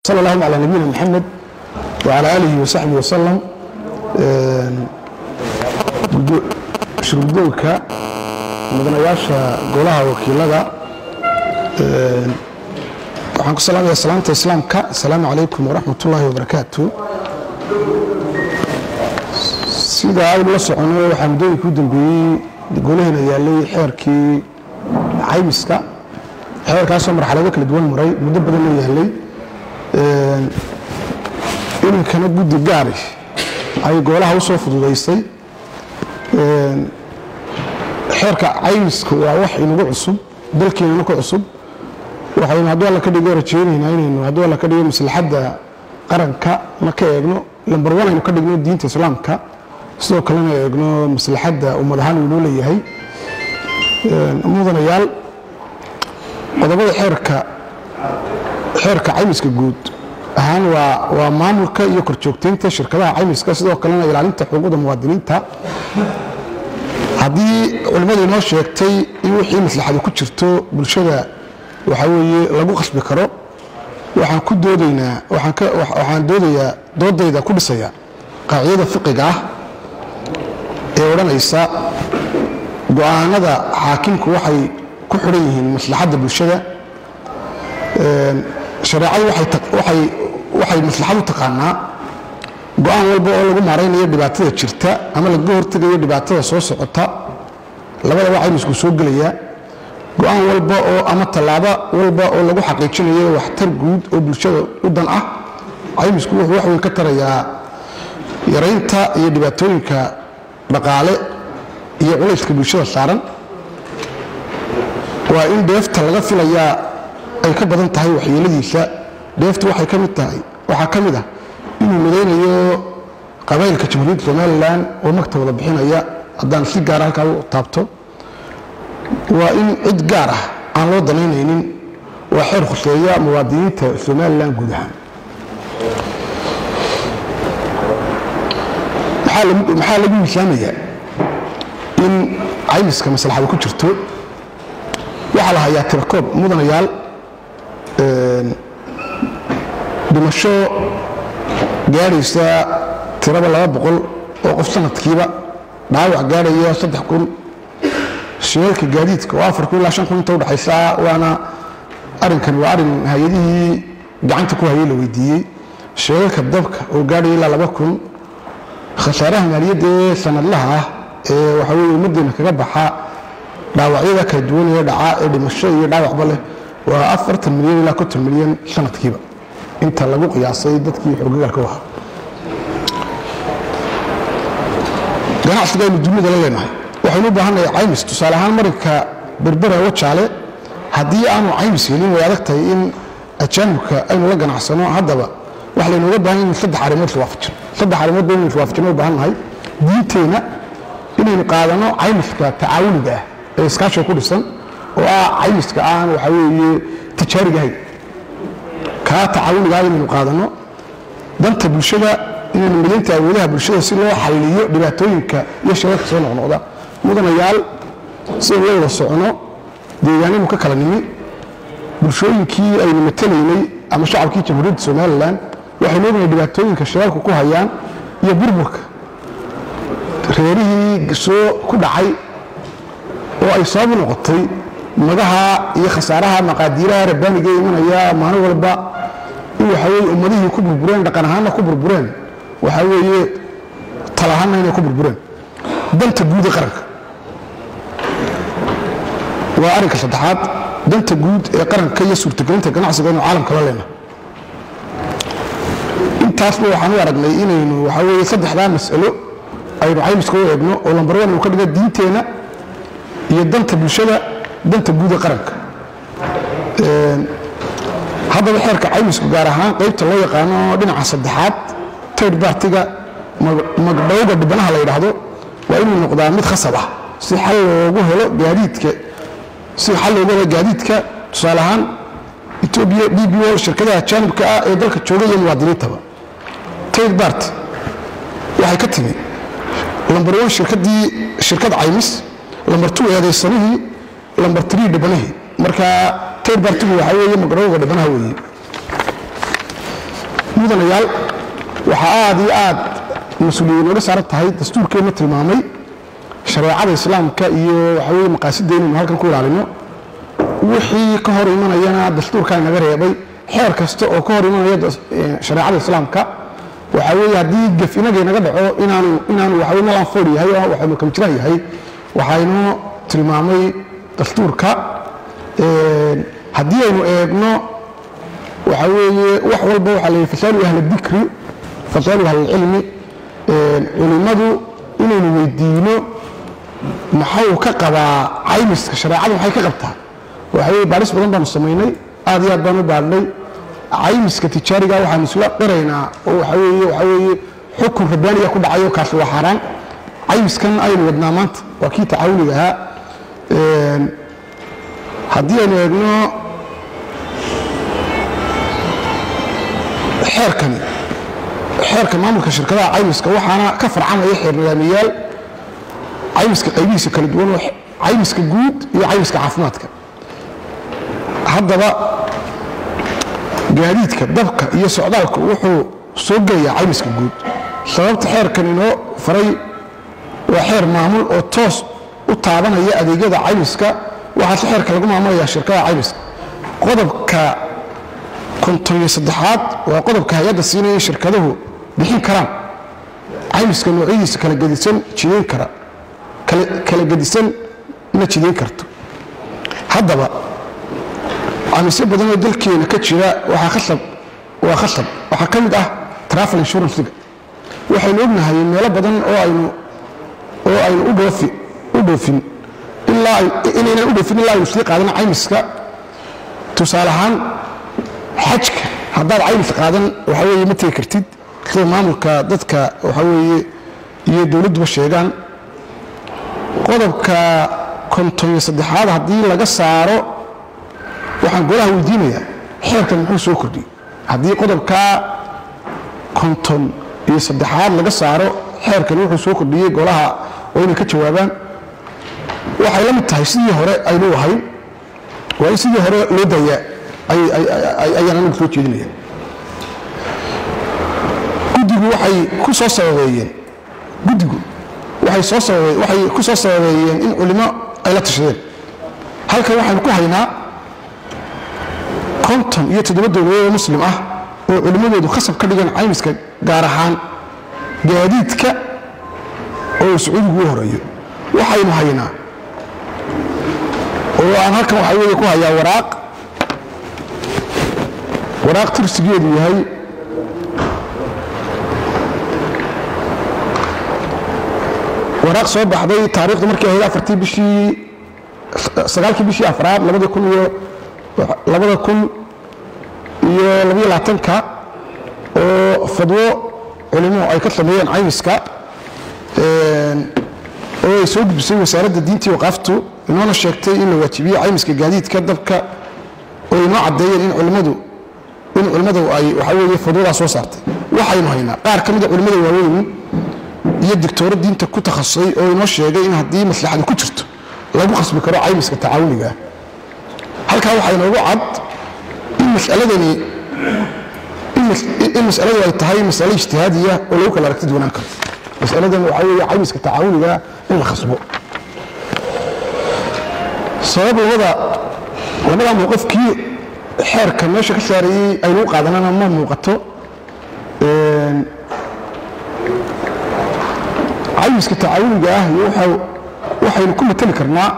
sal allahuma calaa nabiyina maxamed wacalaa aalihi wasaxbihi wasalam shurgudowka mudanayaasha golaha wakiilada waxaan ku salaamaya salaamta islaamka asalaamu calaykum waraxmat ullaahi wabarakaatu sida aynu la socono waxaa muddooyinka u dambeeyey golaheena yaalay xeerkii caymiska xeerkaasoo marxalado kala duwan maray muddo badan loo yaalay iminkana guddi gaari ay goolaha u soo fududaysay xeerka caymiska waa wax inagu cusub dalkeenana ku cusub waxaynu hadduu alla ka dhigo rajaynaynaa inaynu hadduu alla ka dhigo maslaxadda qaranka na ka eegno lambar wan aynu ka dhigno diinta islaamka sidoo kalena eegno maslaxadda ummad ahaan uu noo leeyahay mudanayaal qodobada xeerka xeerka caymiska guud ahaan waa waa maamulka iyo korjoogtaynta shirkadaha caymiska sidoo kalena ilaalinta xuquuqda muwaadiniinta haddii culimmadu inoo sheegtay in wixii maslaxadu ku jirto bulshada waxaa weeye lagu qasbi karo waxaan ku doodaynaa waxaan doodayaa doodayda ku dhisaya qaacidada fiqiga ah ee odhanaysa go-aanada xaakimku waxay ku xidhan yihiin maslaxadda bulshada shareecadu waxay maslaxadu taqaanaa go-aan walba oo lagu maaraynayo dhibaatada jirta ama lagaga hortegayo dhibaatada soo socota labadaba caymisku soo gelaya go-aan walba oo ama tallaabo walba oo lagu xaqiijinayo waxtar guud oo bulshada u dan ah caymisku wuxuu wax weyn ka tarayaa yaraynta iyo dhibaatooyinka dhaqaale iyo culayska bulshada saaran waa in dheefta laga filayaa ay ka badan tahay waxyeeladiisa dheeftu waxay ka mid tahay waxaa ka mid ah inuu midaynayo qabaylka jamhuuriyadda somalilan oo magta wada bixinaya haddaan si gaara halkaa u taabto waa in cid gaar ah aan loo danaynaynin waa xeer khuseeya muwaadiniinta somalilan guud ahaan maxaa lagu miisaamayaa in caymiska maslaxada ku jirto waxaa la hayaa tirakoob mudanayaal dhimasho gaadhaysa tiraba laba boqol oo qof sanadkiiba dhaawac gaadhaya saddex kun shirarka gaadiidka oo afar kun ilaa shan kun inta udhexaysa waana arrinkan waa arrin hay-adihii gacanta ku hayay la weydiiyey shirarka dabka oo gaadhaya ilaa laba kun khasaaraha maaliyadda ee sanadlaha ah ee waxaa weye ummaddeena kaga baxa dhaawacyada kala duwan ee dhaca ee dhimasho iyo dhaawacba leh waa afartan milyan ilaa konton milyan sanadkiiba inta lagu qiyaasay dadkii xoogagaalka u ahaa ganacsiga aynu dunida la leenahay waxaynu u baahannahay caymis tusaale ahaan marinka berbera wajaale haddii aanu caymis helin way adag tahay in ajaanibka aynu la ganacsano haddaba waxa laynooga baahan in saddex arrimood iswaafajino saddex arrimood ba inaynu iswaafajino u baahan nahay diinteenna inaynu qaadano caymiska tacaawuniga ah ee iskaashiga ku dhisan oo ah caymiska aan waxaa weeye tijaariga ahayn kaa tacaawuniga ah inaynu qaadano danta bulshada inaynu midaynta awoodaha bulshada si loo xalliyo dhibaatooyinka iyo shirarka soo noqnoqda mudanayaal sidaynu la wada socono deegaanadu ka kala nimi bulshooyinkii aynu matalaynay ama shacabkii jamhuuriyadda somalilan waxaynu ognahay dhibaatooyinka shirarku ku hayaan iyo burburka reerihii soo ku dhacay oo ay sababu noqotay magaha iyo khasaaraha maqaadiiraha rabbaaniga imanaya maalin walba in waxaa weye ummadihii ku burbureen dhaqan ahaanna ku burbureen waxaa weeye tal ahaanna inay ku burbureen danta guud ee qaranka waa arrinka saddexaad danta guud ee qaranka iyo suurtagelinta ganacsiga inu caalamka la leena intaasba waxaan u aragnay inaynu waxaa weye saddexdaa mas'alo aynu caymiska u eegno oo lambar wan uu ka dhiga diinteenna iyo danta bulshada danta guud ee qaranka haddaba xeerka caymisku gaar ahaan qaybta loo yaqaano dhinaca saddexaad tird bartiga magdhowga dhibanaha la yidhaahdo waa inuu noqdaa mid khasab ah si xal loogu helo gaadiidka si xal loogu helo gaadiidka tusaale ahaan etoobiya d b o shirkadaha jaanibka ah ee dalka jooga iyo muwaadiniintaba tird bart waxay ka timi lambar one shirkadii shirkad caymis lambar two eedaysanihii lambar three dhibanihii marka tird bartigu waxaa weeye magdhowga dhibanaha weeye mudanayaal waxaa aad iyo aad mas-uuliyad nooga saaran tahay dastuurkeenna tilmaamay shareecada islaamka iyo waxa weye maqaasida inaynu halkan ku ilaalino wixii ka hor imanayana dastuurkaa naga reebay xeer kasta oo ka hor imanaya shareecada islaamka waxa weye haddii gef inagay naga dhaco inaanu inaanu waxawe nalan foor yahay oo waxaynu kamjiraan yahay waxaynoo tilmaamay dastuurka haddii aynu eegno waxa weeye wax walba waxaa la fasaalu ahla dikri fasaalu ahlilcilmi culimmadu inaynu weydiino maxau ka qabaa caymiska shareecadu maxay ka qabtaa waxa weye baaris badan baanu samaynay aad iyo aad baan u baadhnay caymiska tijaariga waxaanu isla qiraynaa oo waxa weeye waxa weeye xukun rabbaaniga ku dhacayo kaasi waa xaaraan caymiskan aynu wadnaa maanta waa kii tacaawuniga ahaa haddii aynu eegno xeerkani xeerka maamulka shirkadaha caymiska waxaana ka farcamaya xeer nidaamiyaal caymiska qaybihiisa kala duwan oo caymiska guud iyo caymiska caafimaadka haddaba gaadiidka dabka iyo socdaalku wuxuu soo gelayaa caymiska guud sababta xeerkan inoo faray waa xeer maamul oo toos u taabanaya adeegyada caymiska waxaase xeerka lagu maamulaya shirkadaha caymiska qodobka konton saddexaad waa qodobka hay-adda siinaya in shirkaduhu bixin karaan caymiska noocyadiisa kala gedisan jidayn kara kala gedisan na jidayn karto haddaba caymisyo badan oo dalkeena ka jira waxaa khasab waa khasab waxaa ka mid ah travel insurancega waxaynu ognahay meelo badan oo aynu oo aynu u dhoofi u dhoofin ilaa inaynan u dhoofin ilaa aynu sii qaadan caymiska tusaale ahaan xajka haddaad caymis qaadan waxa weeye ma tegi kartid sida maamulka dadka waxa weeye iyo dowladduba sheegaan qodobka konton iyo saddexaad haddii laga saaro waxaan golaha weydiinayaa xeerkan muxuu soo kordhiyey haddii qodobkaa konton iyo saddexaad laga saaro xeerkan wuxuu soo kordhiyey golaha oo inay ka jawaabaan waxay la mid tahay sidii hore aynu ahayn waa in sidii hore loo daayaa ayaan anigu soo jeedinaya guddigu waxay ku soo sababeeyeen guddigu waxay soo sababee waxay ku soo sababeeyeen in culimo ay la tashadeen halkan waxaynu ku haynaa konton iyo toddoba dowladood oo muslim ah oo culimmadoodu khasab ka dhigan caymiska gaar ahaan gaadiidka oo sacuudigu u horeeyo waxaynu haynaa oo aan halkan waxaa weeye ku hayaa waraaq waraaq tirsigeedu yahay waraaq soo baxday taariikhdu markii ahayd afartii bishii sagaalkii bishii afraad labada kun iyo labada kun iyo labayo labaatanka oo fadwo culimo ay ka sameeyeen caymiska oo ay soo gudbisay wasaaradda diintii waqaaftu inoona sheegtay in la waajibiyey caymiska gaadiidka dabka oo inoo caddeeyeen in culimmadu in culimmadu ay waxa weeye fadwadaa soo saartay waxaynu haynaa qaar ka mida culimmada waaweyn iyo digtooro diinta ku takhasusay oo inoo sheegay in haddii maslaxadu ku jirto lagu khasbi karo caymiska tacaawuniga halkaa waxaa inoogu cad in masaladani in masaladu ay tahay masale ijtihaadiya oo lagu kala aragti duwanaan karo masaladan waxaa weeye caymiska tacaawuniga in la khasbo sabab labada labadaa mowqifkii xeerka meesha ka saarayey aynu u qaadanana ma muuqato caymiska tacaawuniga ah iyo waxaynu ku matali karnaa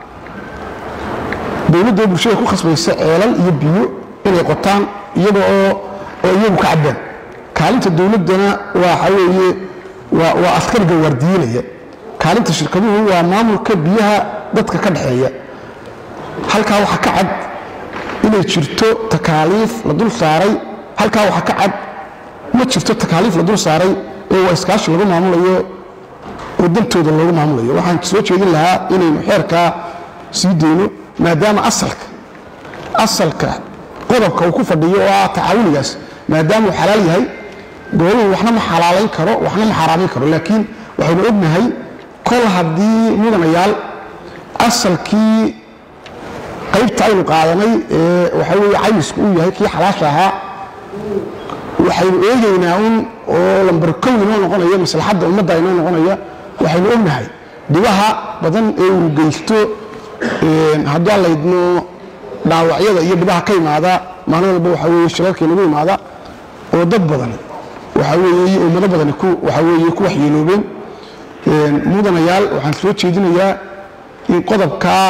dowladda bulshada ku khasbaysa ceelal iyo biyo inay qotaan iyaga oo oo iyagu ka cabbaan kaalinta dowladdana waxa weeye waa askariga waardiinaya kaalinta shirkaduhu waa maamulka biyaha dadka ka dhexeeya halkaa waxaa ka cad inay jirto takaaliif la dul saaray halkaa waxaa ka cad ma jirto takaaliif la dul saaray ee waa iskaashi lagu maamulayo oo dantooda loogu maamulayo waxaan soo jeedin lahaa inaynu xeerkaa sii dayno maadaama asalka asalka qodobka uu ku fadhiyo oo ah tacaawunigaas maadaama uu xalaal yahay gooluhu waxna ma xalaalayn karo waxna ma xaaraamayn karo laakiin waxaynu ognahay kol haddii mudanayaal asalkii qaybta aynu qaadanay ee waxaa weeye caymisku uu yahay kii xalaasha ahaa waxaynu eegaynaa un oo lambar kow inoo noqonaya maslaxadda ummadda inoo noqonaya waxaynu ognahay dhibaha badan ee uu geysto hadduu aan laydno dhaawacyada iyo dhibaha ka imaada maalin walba waxaa weeye shirarkii nagu imaada oo dad badan waxaa weeye ummado badani ku waxaa weeye ku waxyeeloobeen mudanayaal waxaan soo jeedinayaa in qodobkaa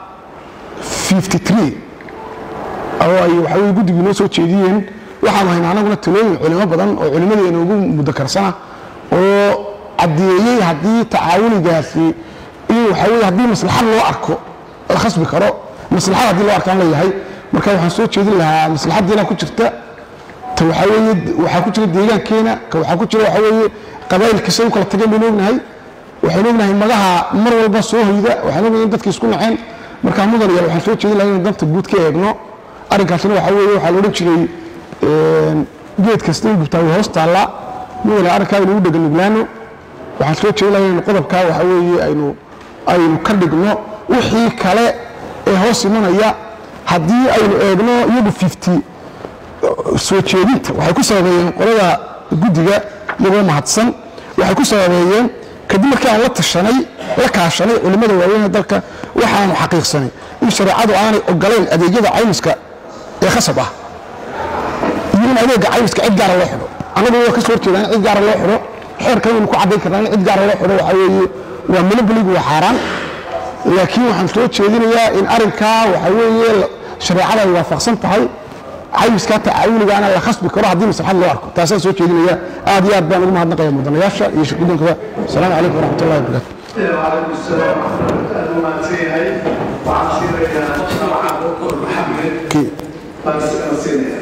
53 oo ay waxaa weye guddigu inoo soo jeediyeen waxaanu haynaa anaguna talooyin culimo badan oo culimmadeena ugu mudakarsana oo caddeeyey haddii tacaawunigaasi in waxaa weye haddii maslaxad loo arko la khasbi karo maslaxad haddii loo arkaan leeyahay marka waxaan soo jeedin lahaa maslaxaddiina ku jirta ta waxaa weeye waxaa ku jira deegaankeena ka waxaa ku jira waxaa weeye qabaa'ilka say u kala tageen baynu ognahay waxaynu ognahay magaha mar walba soo hoyda waxaan ognahay in dadka isku naceen markaa mudanayaal waxaan soo jeedin lahaa inaynu danta guud ka eegno arrinkaasina waxaa weeye waxaa la odhan jiray geed kasta in gubtaa way hoos taallaa mudane arrinkaa aynu u dhega nuglaano waxaan soo jeedin lahaa inaynu qodobkaa waxaa weeye aynu aynu ka dhigno wixii kale ee hoos imanaya haddii aynu eegno iyagu fifty soo jeedinta waxay ku sababeeyeen qolada guddiga iyagoo mahadsan waxay ku sababeeyeen kadib markii aan la tashanay la kaashanay culimmada waaweyn ee dalka waxaanu xaqiiqsanay in shareecadu aanay ogolayn adeegyada caymiska ee khasab ah iyo in adeega caymiska cid gaara loo xidho annagu waa ka soo horjeedaa in cid gaara loo xidho xeerkan waynu ku caddayn karnaa in cid gaara loo xidho waxaa weeye waa monopoligu waa xaaraan laakiin waxaan soo jeedinayaa in arrinkaa waxaa weeye shareecada ay waafaqsan tahay caymiskaa tacaawunigaana la khasbi karo haddii maslaxad loo arko taasaan soo jeedinaya aad iyo aad baan ugu mahadnaqaya mudanayaasha iyo shirgudonkaba asalaamu calaykum waraxmat ullahi wabarakatu وعليكم السلام ورحمة الله وبركاته وعن سيرة محمد بس سيرة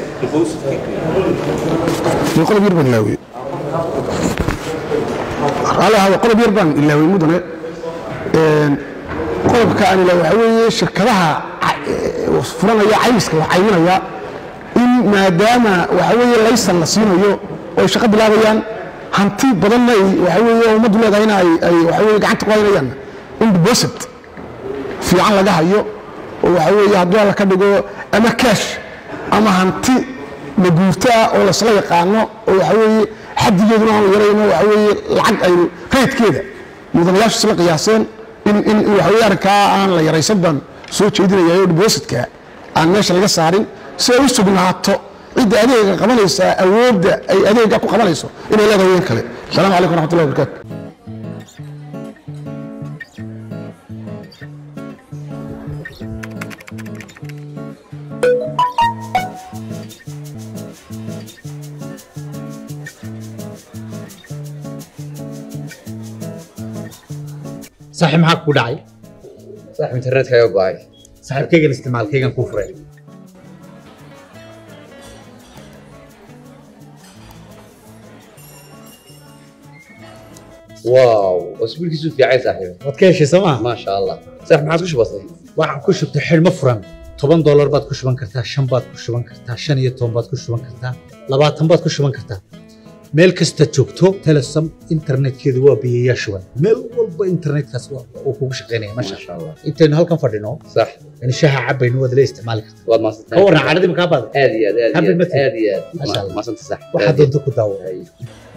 iyo qodob yar baan ilaawiyey raalli ahaada qodob yar baan ilaawiyey mudane qodobka aan ilaawi waxaa weeye shirkadaha furanaya caymiska wax cayminaya in maadaama waxaa weeye laysan la siinayo oo ay shaqo bilaabayaan hanti badanna ay waxaa weeye ummaddu leedahayna ay ay waxaa weeye gacanta ku haynayaan in deposit fiican laga hayo oo waxaa weeye hadduu alla ka dhigo ama cash ama hanti maguurto ah oo laysla yaqaano oo waxaa weeye xadigeeduna aanu yarayno waxaa weeye lacag aynu raydkeeda mudanayaashu isla qiyaaseen in in in waxaa weeye arrinkaa aan la yaraysan baan soo jeedinaya oo depositka aan meesha laga saarin si ay u sugnaato cidda adeega qabanaysa awoodda ay adeega ku qabanayso inay leedahay ween kale asalaamu calaykum waraxmatullahi wabarakaatu saaxiib maxaa kugu dhacay صاحب انترنت كايو باي saaxiibkaygan isticmaalkaygan kuu furay واو اسبوع كيسو في عايز صاحبي waad ka heshay soo maa ما شاء الله صاحب ما عاد وش بصي waxaad ku shubtay xidhmo furan toban doolar baad ku shuban kartaa shan baad ku shuban kartaa shan iyo toban baad ku shuban kartaa labaatan baad ku shuban kartaa meel kasta joogto telesom internetkeedu waa biyayaa shuban meel walba internetkaas waa- uu kugu shaqaynaya ما masha شاء الله intaynu halkan fadhino صح yani shaha cabaynu waad la isticmaali kartaa والله ما صدقت ka warran caadadii makaa baada هذه هذه حبل هذه مثل. هذه ما شاء الله. ما صدقت صح waxaad doonto ku daawo أي.